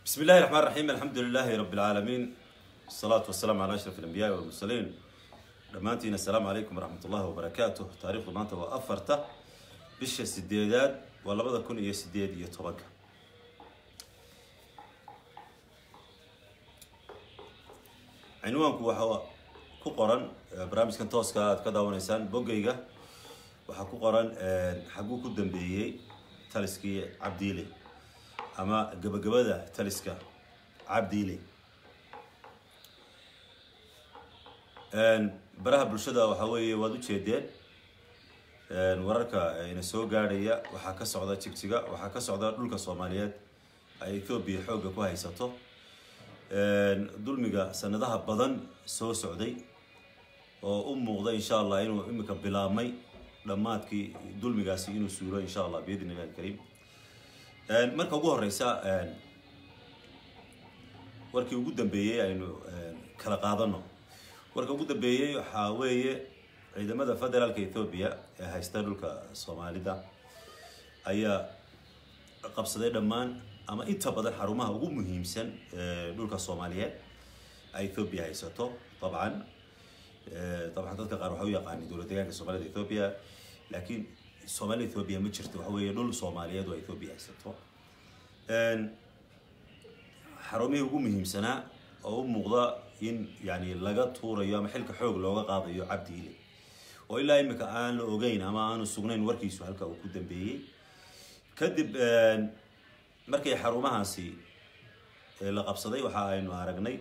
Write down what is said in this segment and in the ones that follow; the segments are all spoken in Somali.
بسم الله الرحمن الرحيم الحمد لله رب العالمين الصلاة والسلام على أشرف الأنبياء والمرسلين dhammaantiin assalaamu calaykum waraxmat ullahi wabarakaatu taariikhdu maanta waa afarta bisha sideedaad waa labada kun iyo sideed iyo tobanka cinwaanku waxaa ku qoran barnaamijkan tooska aad ka daawanaysaan boggayga waxaa ku qoran xaguu ku dambeeyey taliskii cabdiile ama gabagabada taliska cabdiile baraha bulshada waxaa weeye waad ujeedeen wararka ina soo gaadhaya waxaa ka socda jigjiga waxaa ka socda dhulka soomaaliyeed ay ethoobiya xoogga ku haysato dulmiga sanadaha badan soo socday oo u muuqda insha allah inuu imika bilaabmay dhammaadkii dulmigaasi inuu suuro insha allah biidn illahi alkariim marka ugu horeysa warkii ugu dambeeyey aynu kala qaadano warka ugu dambeeyey waxaa weeye ciidamada federaalka ethoobiya ee haysta dhulka soomaalida ayaa qabsaday dhammaan ama inta badan xarumaha ugu muhiimsan ee dhulka soomaaliyeed ay ethoobiya haysato dabcan dabcan dadka qaar waxay u yaqaani dowlad deegaanka soomaalida ethoobiya laakiin soomaalida ethoobiya ma jirto waxa weeye dhul soomaaliyeed oo ethoobiya haysato xarumihii ugu muhiimsanaa oo u muuqda in yani laga tuurayo ama xilka xoog looga qaadayo cabdiile oo ilaa imika aan la ogeyn ama aanu sugnayn warkiisu halka uu ku dambeeyey kadib markay xarumahaasi la qabsaday waxa aynu aragnay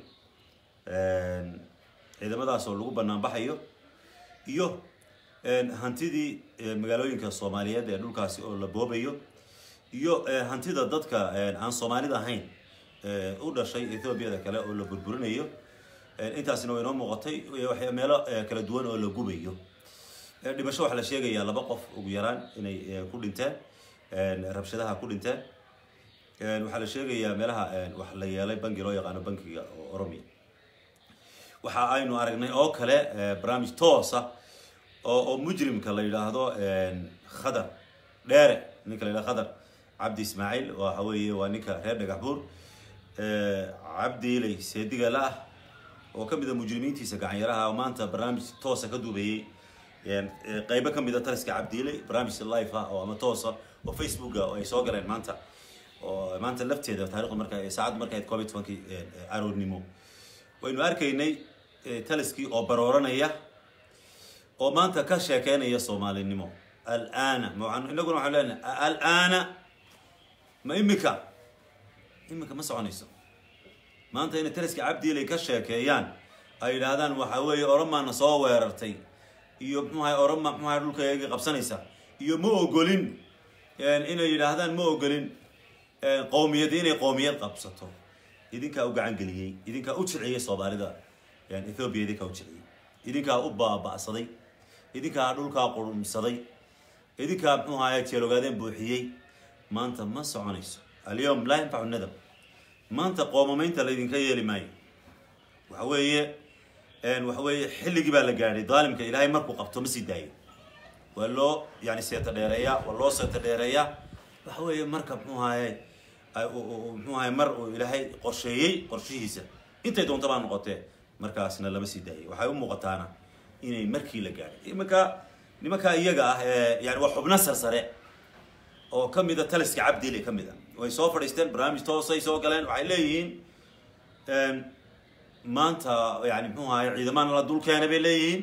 ciidamadaas oo lagu banaanbaxayo iyo hantidii magaalooyinka soomaaliyeed ee dhulkaasi oo la boobayo iyo hantida dadka aan soomaalida ahayn u dhashay ethoobiada kale oo la burburinayo intaasina way inoo muuqatay meelo kala duwan oo la gubayo dhimasho waxaa la sheegayaa laba qof ugu yaraan inay ku dhinteen rabshadaha ku dhinteen waxaa la sheegayaa meelaha wax la yeelay bangi loo yaqaano bankiga oo oromia waxa aynu aragnay oo kale barnaamij toosa oo oo mujrimka la yidhaahdo khadar dheere ninka la yidhahdo khadar cabdi ismaaciil waxa weeye waa ninka reer dhagax buur cabdiiley seedigala ah oo kamid a mujrimiintiisa gacanyaraha oo maanta barnaamij toosa ka duubayey qeybo kamid a taliska cabdiiley barnaamij life ah oo ama toosa oo facebooka oo ay soo galeen maanta oo maanta lafteeda taarikhdu marka saacaddu marka ahayd covid tobankii aroornimo waynu arkaynay taliskii oo barooranaya oo maanta ka sheekeynaya soomaalinimo alana inaguna waxaan leenahay alana ma imika imika ma soconayso maanta inay taliska cabdiilay ka sheekeeyaan ay yidhaahdaan waxa weeye oromaana soo weerartay iyo mxuahay oroma mxuahay dhulkayaga qabsanaysa iyo ma ogolin inay yidhaahdaan ma ogolin qowmiyad inay qowmiyad qabsato idinkaa u gacan geliyey idinkaa u jiciyey soomaalida ethoobiya idinkaa u jiciyey idinkaa u baaba'saday idinkaa dhulkaa qurumsaday idinkaa mxuu ahaye jeelogaadeen buuxiyey maanta ma soconayso alyom laa yanfacu nadab maanta qoomamaynta laydinka yeeli maayo waxa weeye waxa weeye xilligii baa la gaadhay daalimka ilaahay markuu qabto ma sii daayo waa loo yani seeta dheereeyaa waa loo seeta dheereeyaa waxa weeye marka mxuu ahaye mxuu ahaye mar uu ilaahay qorsheeyey qorshihiisa intay doonta baa noqotee markaasna lama sii daayay waxay u muuqataana inay markii la gaadhay imanka nimankaa iyaga ah ee yani waa xubno sarsare oo kamid a taliska cabdile ka mid a way soo fadhiisteen barnaamij toosay soo galeen waxay leeyihiin maanta yani mxuu ahaye ciidamana la dul keenay bay leeyihiin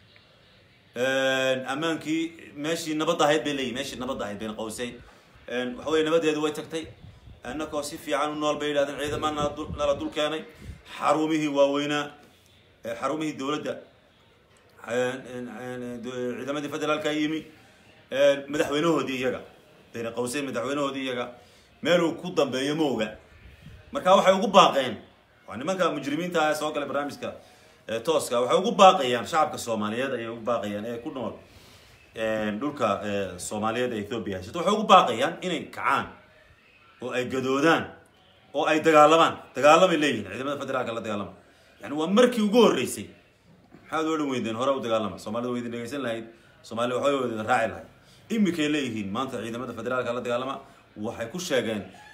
ammaankii meeshii nabadda ahayd bay leeyihin meeshii nabadda ahayd bayna qawseyn waxa weye nabadeedu way tagtay annakoo si fiican u nool bay yidhahdeen ciidamana nala dul keenay xarumihii waaweynaa xarumihii dowladda ciidamadii federaalka yimi madaxweynahoodii iyaga bayna qawseyn madaxweynahoodii iyaga meeluu ku dambeeyo ma oga marka waxay ugu baaqeen waa nimanka mujrimiinta ah soo galay barnaamijka tooska waxay ugu baaqayaan shacabka soomaaliyeed ayay ugu baaqayaan ee ku nool dhulka soomaaliyeed ee ethoobiya haysato waxay ugu baaqayaan inay kacaan oo ay gadoodaan oo ay dagaalamaan dagaalamay leeyihin ciidamada federaalka la dagaalama yani waa markii ugu horreysay maxaad odhan weydeen hore u dagaalama soomaalida wa idin dhegeysan lahayd soomaalida waxbay wada raaci lahayd imikay leeyihiin maanta ciidamada federaalka la dagaalama waxay ku sheegeen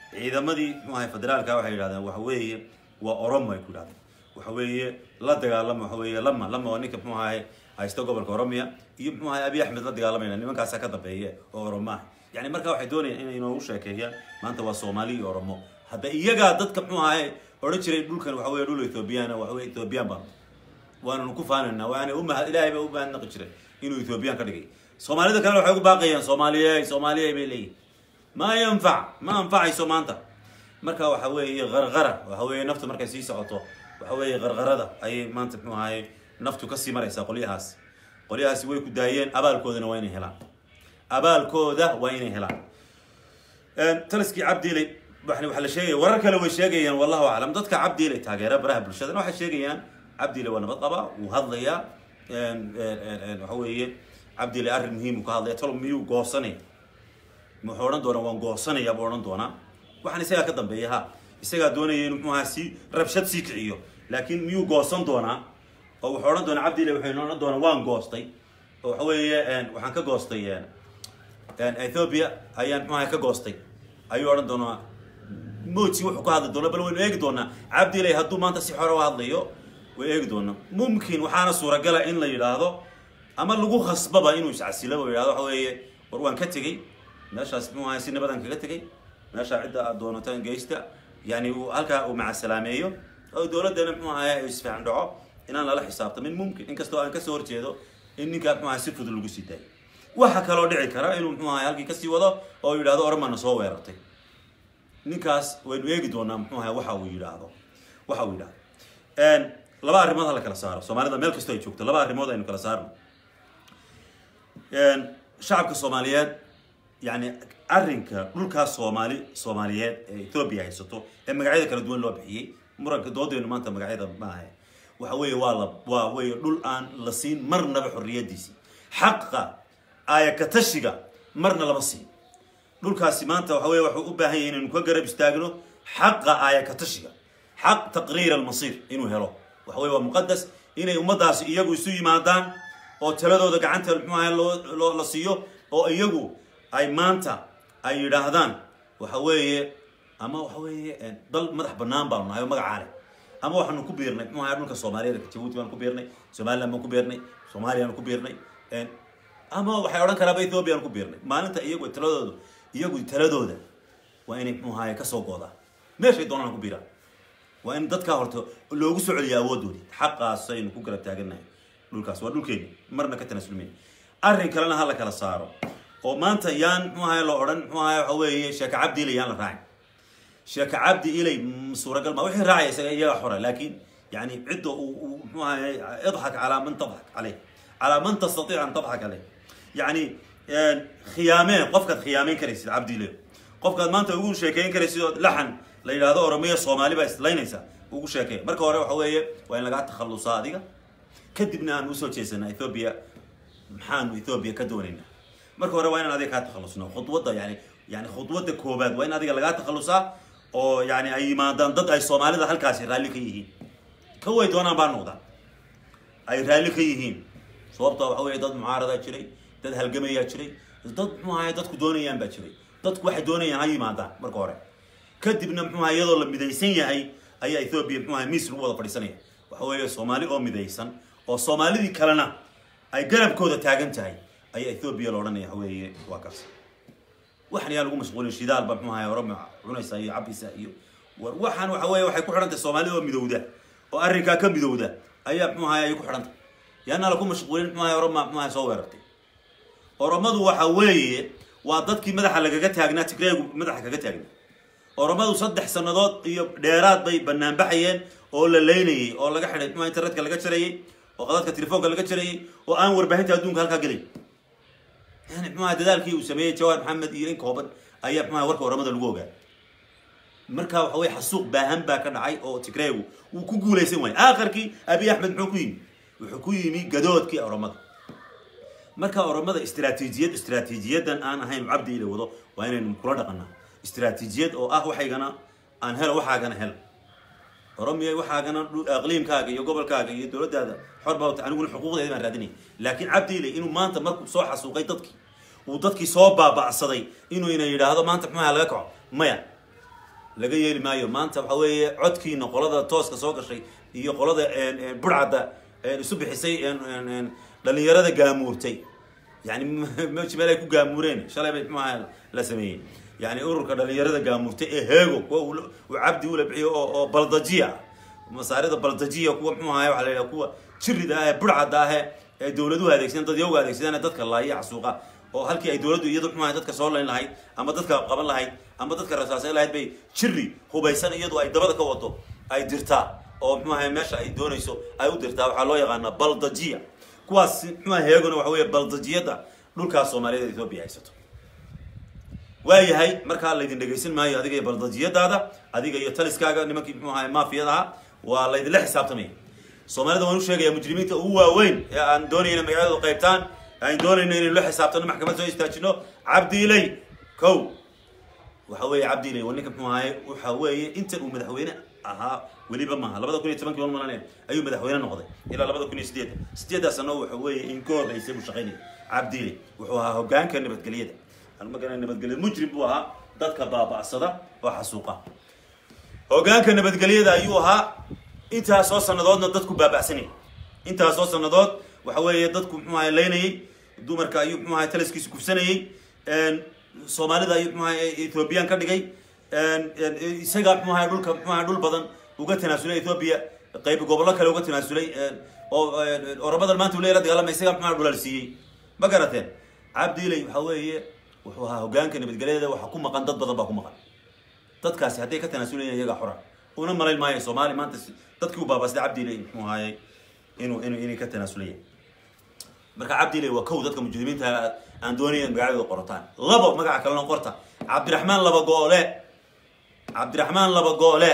ciidamadii muxuu ahay federaalka waxay yidhahdeen waxa weeye waa oromo ay ku yidhahdeen waxa weeye la dagaalama waxa weeye lama lama waa ninka muxuu ahay haysta gobolka oromia iyo muxuu ahay abiy axmed la dagaalamayna nimankaasaa ka dambeeya oo oromo ah yani marka waxay doonayaan inay inoogu sheekeeyaan maanta waa soomaali iyo oromo hadda iyagaa dadka muxuu ahay odhan jiray dhulkan waxa weye dhul ethoobiyaana waxa weye ethoobiyan baan waananu ku faananaa waana umahad ilaahay baa u mahadnaqi jiray inuu ethoobiyan ka dhigay soomaalida kalena waxay ugu baaqayaan soomaaliye soomaaliye bay leeyihin ma yanfac ma anfacayso maanta marka waxa weeye qarqara waxa weeye naftu markay sii socoto waxa weeye qarqarada ayay maanta muxuu ahaye naftu kasii maraysaa qolyahaas qolyahaasi way ku daayeen abaalkoodana waa inay helaan abaalkooda waa inay helaan taliskii cabdiiley waxa la sheegaya warar kale way sheegayaan wallahu aclam dadka cabdiiley taageera baraha bulshadana waxay sheegayaan cabdiiley waa nabad qaba wuu hadlayaa waxa weeye cabdiiley arrin muhiim uu ka hadlaya talo miyuu goosanaya muxuu odhan doonaa waan goosanaya buu odhan doonaa waxaan isagaa ka dambeeya ha isagaa doonaya inuu muxuu ahaa si rabshad sii kiciyo laakiin miyuu goosan doonaa oo wuxuu odhan doonaa cabdiiley wuxuu odhan doonaa waan goostay oo waxa weeye waxaan ka goostay ethiopia ayaan muxuu ahaa ka goostay ayuu odhan doonaa moji wuxuu ka hadli doonaa bal waynu eegi doonaa cabdiiley hadduu maanta si xore u hadlayo way eegi doonaa mumkin waxaana suuragala in la yidhaahdo ama lagu khasbaba inuu iscasilo oo yidhahdo waxa weeye war waan ka tegey meeshaas muxuu ahay si nabadan kaga tegey meeshaa cidda aad doonataan geysta yani uu halkaa uu macasalaameeyo oo dowladdana muxuu ahay isfahan dhaco inaan lala xisaabtamin mumkin inkastoo aan kasoo horjeedo in ninkaa muxuu ahay si fudud lagu sii daayo waxa kaloo dhici kara inuu muxuu ahay halkii kasii wado oo yidhahdo ormana soo weerartay ninkaas waynu eegi doonaa muxuu ahay waxa uu yidhaahdo waxa uu yidhahdo laba arrimood ha la kala saaro soomaalida meel kastoo ay joogto laba arrimood aynu kala saarno shacabka soomaaliyeed yani arrinka dhulkaas soomaali soomaaliyeed ee ethoobia haysato ee magacyada kala duwan loo bixiyey muranka doodeenu maanta magacyada maaha waxa weeye waa la waa weeye dhul aan la siin marnaba xorriyadiisii xaqa aayakatashiga marna lama siin dhulkaasi maanta waxa weye waxuu u baahan yahay inaynu ka garab istaagno xaqa aayakatashiga xaq taqriir almasiir inuu helo waxa weye waa muqadas inay ummaddaasi iyagu isu yimaadaan oo taladooda gacanta muxuu ahay loo loo la siiyo oo iyagu ay maanta ay yidhaahdaan waxa weeye ama waxa weeye dal madax banaan baanu nahay oo magacaa leh ama waxaanu ku biirnay muxuu ahay dhulka soomaaliyeed jabuuti baan ku biirnay somaliland baan ku biirnay soomaaliyaan ku biirnay ama waxay odhan karaaba ethoobia aan ku biirnay maalinta iyagu taladooda iyagu taladooda waa inay muxuu ahay kasoo goodaan meeshay doonaan ku biiraan waa in dadkaa horta loogu soo celiya awooddoodii xaqaasaynu ku garab taagannahay dhulkaas waa dhulkeeni marna ka tanasulmayna arrin kalena ha la kala saaro oo maanta yaan muxuu ahay la odhan muxuu ahay waxa weeye sheeka cabdi ilay yaan la raacin sheeka cabdi ilay suuragal ma wixii raacaya isaga iyaga xora laakiin yani cidda uu uu muxuu ahay idxak calaa man tadxak caleyh calaa man tastatiic an tadxak caleyh yani khiyaameen qofkaad khiyaameyn karaysid cabdi ilay qofkaad maanta ugu sheekeyn karaysid oo laxan la yidhaahdo oromiya soomaali baa islaynaysa ugu sheekay marka hore waxa weeye waa in lagaa takhallusaa adiga kadibna aan usoo jeesana ethoobia maxaanu ethoobia ka doonaynaa marka hore waa inaan adiga kaa takhallusno khudwadda yani yani khudwadda koobaad waa in adiga lagaa takhallusaa oo yani ay yimaadaan dad ay soomaalida halkaasi raalli ka yihiin ka way doonaan baa noqdaan ay raalli ka yihiin sababta waxa weeye dad mucaaradaa jiray dad halgamayaa jiray dad muxuu ahay dadku doonayaan baa jiray dadku waxay doonayaan ha yimaadaan marka hore kadibna muxuu ahay iyadoo la midaysan yahay ayaa ethoobia muxuu ahay miis lagu wada fadhiisanaya waxa weeye soomaali oo midaysan oo soomaalidii kalena ay garabkooda taagan tahay ayaa ethoobia la odhanaya waxa weeye waa kaas waxan yaa lagu mashquulin shidaal ba muxuu ahay oroma cunaysa iyo cabisa iyo war waxaan waxa weeye waxay ku xidhan tahay soomaalida oo midowda oo arrinkaa ka midowda ayaa muxuu ahay ay ku xidhan tahay yaana laku mashquulin muxuu ahay oroma muxuu ahay soo weerartay oromadu waxa weeye waa dadkii madaxa lagaga taagnaa tigreegu madaxa kaga taagnaa oromadu saddex sannadood iyo dheeraad bay banaanbaxayeen oo la leynayay oo laga xidhay muxuu internetka laga jarayay oo qadadka telefoonka laga jarayay oo aan warbaahinta adduunka halkaa gelay yani muxuaha dadaalkii uu sameeyey jawaar maxamed iyo in kooban ayaa muxuaha warka oramada lagu ogaa marka waxa weye xasuuq baahan baa ka dhacay oo tigreegu wuu ku guulaysan waayay aakhirkii abiy axmed muxuu ku yimi wuxuu ku yimi gadoodkii oromada marka oromada istraatiijiyad istraatiijiyadan aan ahayn cabdi ila wado waa inaynu kula dhaqanaa istraatiijiyad oo ah waxaygana aan helo waxaagana hel oromiya waxaagana aqliimkaaga iyo gobolkaaga iyo dowladdaada xor baa wata aniguna xuquuqdeeda baan raadinaya laakiin cabdi ile inuu maanta markuu soo xasuuqay dadkii uu dadkii soo baaba'saday inuu ina yidhaahdo maanta muxuaha laga kaco maya laga yeeli maayo maanta waxa weeye codkiina qolada tooska soo gashay iyo qolada burcadda isu bixisay dhalinyarada gaamuurtay yani meji meel ay ku gaamuureen shalay bay muxuaha la sameeyey yani ururka dhalinyarada gaamuurtay ee heego kuwa uu cabdi ula bixiyo oo oo baldajiya masaarida baldajiya kuwa muxuu ahay waxa la yidhaha kuwa jirida ah ee burcadda ah ee dowladuhu adeegsadeen dad yowga adeegsadeen ee dadka laaya xasuuqa oo halkii ay dowladdu iyadu muxuu dadka soo layn lahayd ama dadka qaban lahayd ama dadka rasaasayn lahayd bay jiri hubaysan iyadu ay dabada ka wado ay dirtaa oo muxuu ahay meesha ay doonayso ay u dirtaa waxaa loo yaqaanaa baldajiya kuwaas muxuu ahay heeguna waxa weeye baldajiyada dhulkaas soomaaliyada ethoobia haysato waayahay markaa laydin dhegaysan maayo adiga iyo baldajiyadaada adiga iyo taliskaaga nimankii muxuu ahay maafiyada ahaa waa laydinla xisaabtamaya soomaalida waan u sheegaya mujrimiinta ugu waaweyn ee aan doonayna magacadooda qaybtaan aan doonayno inaynu la xisaabtano maxkamad soo istaajino cabdiiley kow waxa weeye cabdiiley waa ninka muxuu ahaye waxa weeye intan uu madaxweyne ahaa weliba maaha labada kun iyo tobankii mal malan ayuu madaxweyne noqday ilaa labada kun iyo sideedda sideeddaa sano waxa weeye in ka horreysay buu shaqaynayay cabdiiley wuxuu ahaa hogaanka nabadgelyada magana nabadgelya mujrim buu ahaa dadka baaba'sada oo xasuuqa hogaanka nabadgelyada ayuu ahaa intaasoo sanadoodna dadku baaba'sanayay intaasoo sanadood waxa weeye dadku muxuu ahay laynayay dumarka ayuu muxuu ahay taliskiisa kufsanayay soomaalida ayuu muxuu ahay ethoobiyan ka dhigay isaga muxuu ahay dhulka muxuu ahay dhul badan uga tanaasulay ethoobia qayb gobollo kale uga tanaasulay oo oramadan maanta uu leela dagaalamay isaga muxuu ahay dhulal siiyey ma garateen cabdiiley waxa weeye wuxuu ahaa hogaanka nabadgelyada waxa ku maqan dad badan baa ku maqan dadkaasi hadday ka tanaasulayaan iyagaa xora una malayn maayo soomaali maanta dadkii u baabasday cabdiiley muxuu ahaayey inuu inu inay ka tanaasulaya marka cabdiiley waa kow dadka mujrimiinta aan doonaya magacadooda qorataan labo magaca kalena qorta cabdiraxmaan laba goole cabdiraxmaan laba goole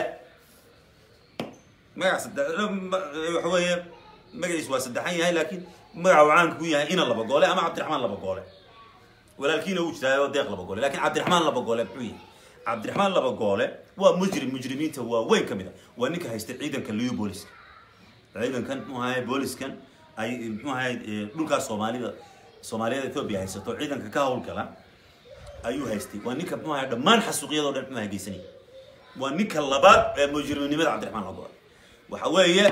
magaca saddex waxa weeye magaciis waa saddexan yahay laakiin magaca uu caanka ku yahay ina laba goole ama cabdiraxmaan laba goole walaalkiina uu jiraayo deeq laba goole lakin cabdiraxmaan laba goole muxuu yahay cabdiraxmaan laba goole waa mujrim mujrimiinta waa weyn ka mid a waa ninka haysta ciidanka liu booliska ciidankan muxuu ahay booliskan ay muxuu ahay dhulkaas soomaalida soomaaliyada ethoobia haysato ciidanka ka howlgala ayuu haystay waa ninka muxuu ahay dhammaan xasuuqyadoo dhan muxuu ahay geysanaya waa ninka labaad ee mujrimnimada cabdiraxmaan laba goole waxa weeye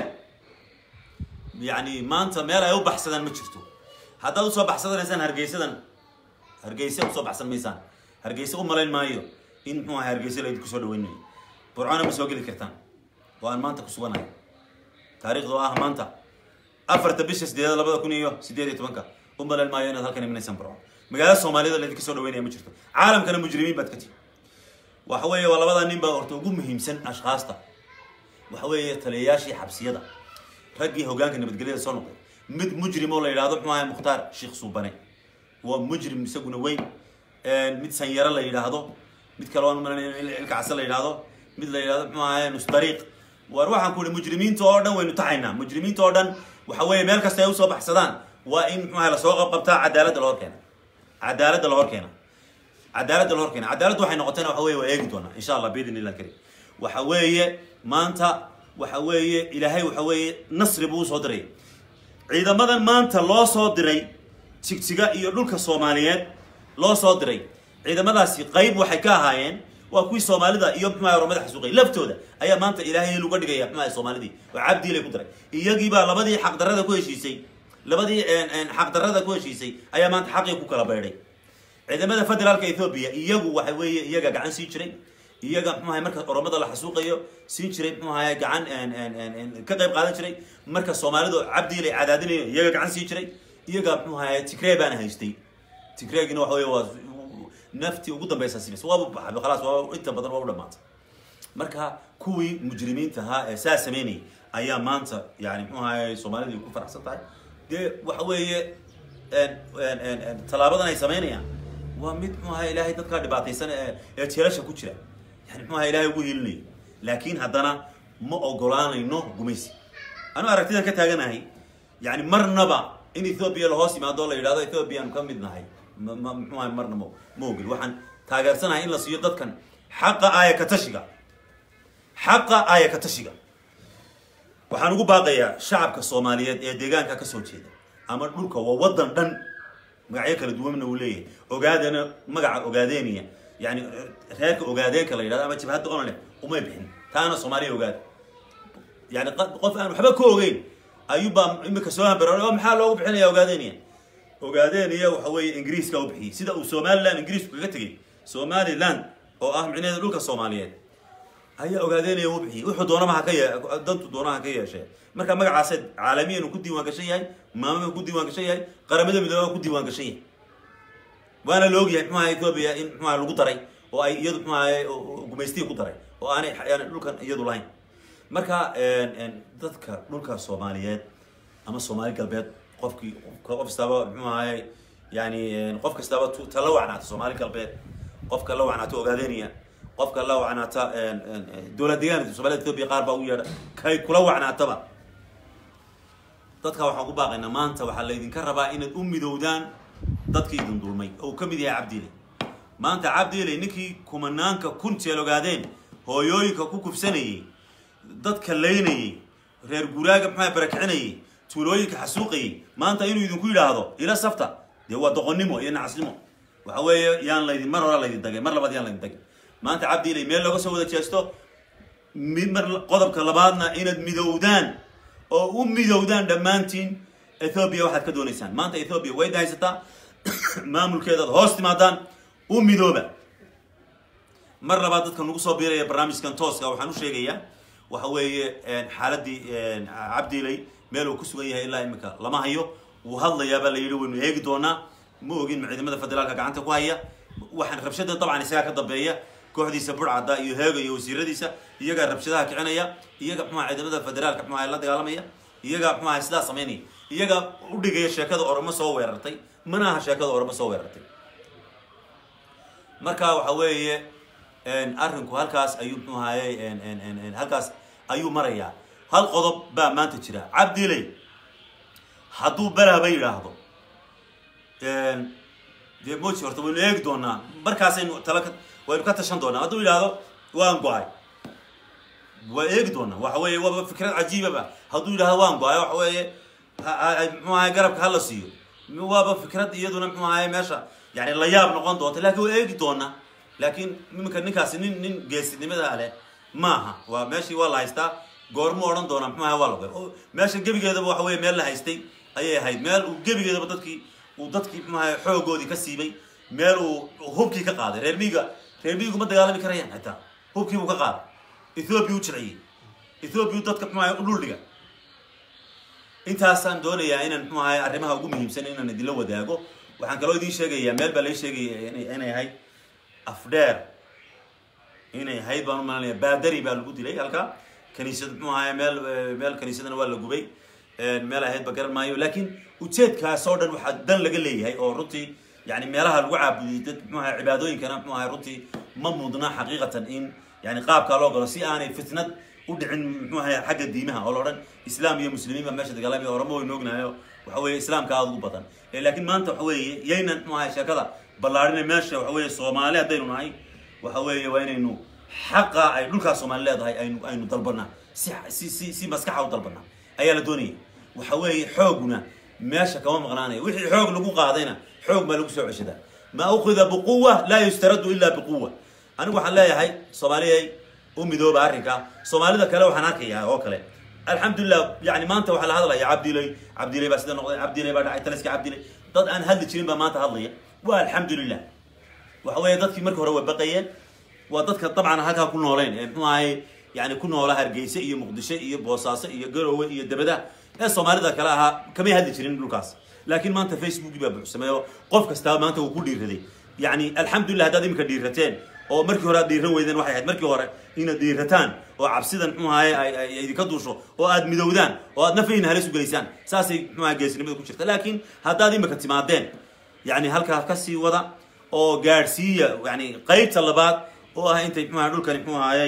yani maanta meel ay u baxsadaan ma jirto haddaad usoo baxsadanaysaan hargeysadan hargeysa usoo baxsan maysaan hargeysa u malayn maayo in muxuu ahay hargeysa laydin kusoo dhaweynayo burcona ma soo geli kartaan oo aan maanta ku suganahay taariikhda oo ah maanta afarta bisha sideedad labada kun iyo sideed iyo tobanka u malayn maayo inaad halkan imanaysaan burco magaalada soomaaliyada laydinka soo dhaweynaya ma jirto caalamkana mujrimiin baad ka tihi waxa weeye waa labada nin baa horta ugu muhiimsan ashkhaasta waxa weeye taliyayaashii xabsiyada raggii hogaanka nabadgelyada soo noqday mid mujrim oo la yidhahdo muxuu ahay mukhtaar sheekh suubane waa mujrim isaguna weyn mid sanyaro la yidhaahdo mid kale waan umalanay ilkacase la yidhaahdo mid la yidhahdo muxuu ahay nusdariiq war waxaan ku ihi mujrimiinta oo dhan waynu taxaynaa mujrimiinta oo dhan waxa weeye meel kasta ay usoo baxsadaan waa in muxuu ahay lasoo qabqabtaa cadaaladda la hor keena cadaaladda la hor keena cadaaladda la hor keena cadaaladda waxay noqotayna waxa weye waa eegi doonaa insha allah biidn illah karim waxa weeye maanta waxa weeye ilaahay waxa weeye nasri buu usoo diray ciidamadan maanta loo soo diray jigjiga iyo dhulka soomaaliyeed loo soo diray ciidamadaasi qayb waxay ka ahaayeen waa kuwii soomaalida iyo muxuaha oromada xasuuqay laftooda ayaa maanta ilaahay luga dhigaya muxuaha soomaalidii oo cabdiilay ku diray iyagiibaa labadii xaqdarrada ku heshiisay labadii xaqdarrada ku heshiisay ayaa maanta xaqii ku kala beydhay ciidamada federaalka ethoobia iyagu waxa weeye iyaga gacan siin jiray iyaga muxuahay marka oromada la xasuuqayo siin jiray muxuahay gacan ka qayb qaadan jiray marka soomaalidu cabdiilay cadaadinayo iyaga gacan siin jiray iyaga muxuahay tigree baana haystay tigreegina waxa weye waa naftii ugu dambaysa simis waaba baxay khalaas waa inta badan waa u dhamaatay marka kuwii mujrimiinta ahaa ee saa sameynayay ayaa maanta yani muxuu ahay soomaalidii ku faraxsan tahay dee waxa weeye tallaabadan ay sameynayaan waa mid muxuu ahay ilaahay dadkaa dhibaataysan ee ee jeelasha ku jira yani muxuu ahay ilahay ugu hiilinayo laakiin haddana ma ogolaanayno gumaysi anu aragtidan ka taaganahay yani marnaba in ethoobia lahoos yimaado o la yidhahdo ethoobiaanu ka mid nahay ma muxuu ahay marna ma ma ogel waxaan taageersanahay in la siiyo dadkan xaqa aaya ka tashiga xaqa aaya ka tashiga waxaan ugu baaqayaa shacabka soomaaliyeed ee deegaanka kasoo jeeda ama dhulka waa waddan dhan magacyo kala duwanna uu leeyahay ogaadana magaca ogaadeeniya yani reerka ogaadeenka la yidhahdo ama jabhadda onle umay bixin taana soomaaliya ogaada yani qof aan waxba ka ogeyn ayuubaa imika soo hambaroon oo maxaa loogu bixinaya ogaadeeniya ogaadeeniya waxa weeye ingiriiska u bixiyey sida uu somaliland ingiriisku kaga tegey somaliland oo ah micnaheeda dhulka soomaaliyeed ayaa ogaadeynaya u bixiyey wuxuu doonaba ha ka ye dantu doonaha ka yeeshee marka magacaase caalamiyan uu ku diiwaan gashan yahay maamada ku diiwaan gashan yahay qaramada midooba ku diiwaan gashan yahay waana la ogyahay muxuaha ethoobia in muxuaha lagu daray oo ay iyadu muxuaha gumaystihi ku daray oo aanay yani dhulkan iyadu lahayn marka dadka dhulka soomaaliyeed ama soomaali galbeed qofkii qof kastaba muxuu ahaye yani qof kastaba ta la wacnaata soomaali galbeed qofka la wacnaata ogaadeeniya qofka la wacnaata dowlad deegaanka somalida ethoobia qaar baa u yeedha kay kula wacnaataba dadka waxaan ku baaqaynaa maanta waxaa laydinka rabaa inaad u midowdaan dadkii idin dulmay oo uu ka mid yahay cabdiile maanta cabdiile ninkii kumanaanka kun jeel ogaadeen hooyooyinka ku kufsanayey dadka laynayey reer guraaga maxaa barakicinayay tuulooyinka xasuuqayay maanta inuu idinku yidhaahdo ila safta dee waa doqonnimo iyo nacasnimo waxa weeye yaan laydin mar hora laydin dagay mar labaad yaan laydin dagay maanta cabdiile meel looga soo wada jeesto mid mar qodobka labaadna inaad midowdaan oo u midowdaan dhammaantiin ethoobiya waxaad ka doonaysaan maanta ethoobiya way haysataa maamulkeedaad hoos timaadaan u midooba mar labaad dadka nagu soo biiraya barnaamijkan tooska waxaan u sheegayaa waxa weeye xaaladii cabdiiley meel uu ku sugan yahay ilaa imika lama hayo wuu hadlayaabaa la yidhi waynu eegi doonaa ma ogin ma ciidamada federaalka gacanta ku haya waxaan rabshada dabcan isagaa ka dambeeya kooxdiisa burcadda iyo heega iyo wasiiradiisa iyagaa rabshadaha kicinaya iyaga muxuaha ciidamada federaalka muxuaha la dagaalamaya iyagaa muxuaha sidaa samaynaya iyagaa udhigaya sheekada oramo soo weerartay mana aha sheekada oramo soo weerartay marka waxa weeye arrinku halkaas ayuu muxuu ahaye halkaas ayuu marayaa hal qodob baa maanta jira cabdiley hadduu belaba yidhaahdo dee moji horta waynu eegi doonaa markaasaynu tala ka waynu ka tashan doonaa hadduu yidhaahdo waan go-ay waa eegi doonaa waxa weeye waaba fikrad cajiibaba hadduu yidhahdo waan go-ay waxa weeye muxuu ahay garabka hala siiyo waaba fikrad iyaduna muxuu ahay meesha yani la yaab noqon doonta lakin waa eegi doonaa laakiin iminka ninkaasi nin nin geesinimada leh maaha waa meeshii waa la haystaa goormu odhan doonaa muxuu ahay waa la meesha gebigeedaba waxa weye meel la haystay ayay ahayd meel uu gebigeedaba dadkii uu dadkii muxuu ahay xoogoodii ka siibay meel uu hubkii ka qaaday reer miiga reer miigu ma dagaalami karayaan xitaa hubkii buu ka qaaday ethoobiya u jilciyey ethoobiya dadka muxuu ahay u dhuldhiga intaasaan doonayaa inaan muxuu ahay arrimaha ugu muhiimsan inaan idinla wadaago waxaan kaloo idiin sheegayaa meel baa lai sheegaya inay ahayd afdheer inay ahayd baan u malanaya baadari baa lagu dilay halkaa kaniisad muxuu ahay meel meel kaniisadana waa la gubay meel ahayd ba garan maayo laakiin ujeedkaas oo dhan waxaa dan laga leeyahay oo runtii yani meelaha lagu caabudiyay dad muxuu ahay cibaadooyinkana muxuu ahay runtii ma mudna xaqiiqatan in yani qaabkaa loo galo si aanay fitnad u dhicin muxuu ahay xagga diimaha oo la odhan islaam iyo muslimiin baa meesha dagaalamaya oramo waynu ognahayo waxa weeye islaamka aada ugu badan laakiin maanta waxa weeye yaynan muxuu ahay sheekada ballaarina meesha waxa weeye soomaali haddaynu nahay waxa weeye waa inaynu xaqa ay dhulkaas soomaali leedahay aynu aynu dalbanaa si si si si maskaxa u dalbanaa ayaa la doonaya waxa weeye xooguna meesha kama maqnaanaya wixii xoog lagu qaadayna xoog baa lagu soo ceshadaa ma ukhida biquwa laa yustaradu illa biquwa anigu waxaan leeyahay soomaaliyay u midooba arrinka soomaalida kale waxaan arkayaa oo kale alxamdulilah yani maanta waxaa la hadlaya cabdilay cabdilay baa sida noqday cabdilay baa dhacay taliska cabdilay dad aan hadli jirin baa maanta hadlaya waa alxamdulilah waxa weeye dadkii markii hore way baqayeen waa dadka dabcan halkaa ku nooleen ee muxuu ahay yani ku noola hargeysa iyo muqdisho iyo boosaaso iyo garowe iyo debada ee soomaalida kale ahaa kamay hadli jirin dhulkaas laakiin maanta facebookii baa buuxsamay oo qof kastaa maanta uu ku dhiiraday yani alxamdulilah haddaad iminka dhiirateen oo markii hore aad dhiiran weydeen waxay ahayd markii hore inaad dhiirataan oo cabsidan muxuu ahay ay idinka duusho oo aad midowdaan oo aad nafayna halis u gelaysaan saasay muxuu ahay geesinimada ku jirta laakiin haddaad imika timaadeen yani halkaa kasii wada oo gaadhsiiya yani qaybta labaad oo ah intay muxuu ahay dhulkani muxuu ahayay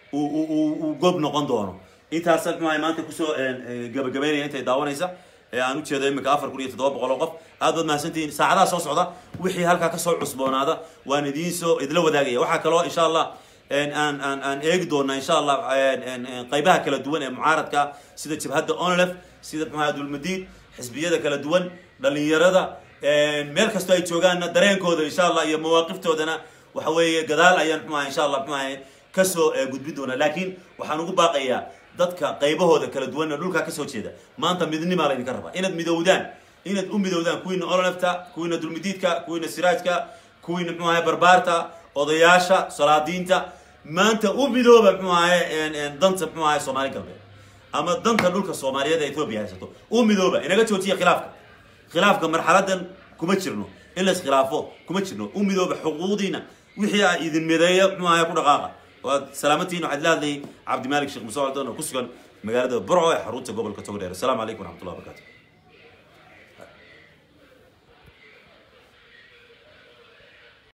uu gob noqon doono intaasa muxuu ahay maanta kusoo gabagabeynaya intay daawanaysa ee aan ujeedo iminka afar kun iyo toddoba boqol oo qof aad baad mahadsantihiin saacadaha soo socda wixii halkaa kasoo cusboonaada waan idiin soo idila wadaagaya waxaa kaloo insha allah aan aan aan eegi doonaa insha allah qaybaha kala duwan ee mucaaradka sida jabhadda onlef sida maxaa dulmadiid xisbiyada kala duwan dhalinyarada meel kastoo ay joogaanna dareenkooda insha allah iyo mawaaqiftoodana waxa weeye gadaal ayaan muxuu ahay insha allah muxuu ahay kasoo gudbin doonaa laakiin waxaan ugu baaqayaa dadka qaybahooda kala duwan ee dhulkaa kasoo jeeda maanta midnimaa laydinka rabaa inaad midowdaan inaad u midowdaan kuwiina olonefta kuwiina dulmidiidka kuwiina siraajka kuwiina muxuu ahay barbaarta odayaasha salaadiinta maanta u midooba muxuu ahay danta muxuu ahay soomaali galbeed ama danta dhulka soomaaliyeed ee etoobiya haysato u midooba inaga joojiya khilaafka khilaafka marxaladan kuma jirno in la iskhilaafo kuma jirno u midooba xuquuqdiina wixii a idin mideeya muxuu ahay ku dhaqaaqa waad salaamantihiin waxaad la hadlayay cabdimaalik sheekh musa codon oo ku sugan magaalada burco ee xarunta gobolka togdheer asalaamu calaykum waraxmatullahi wabarakatu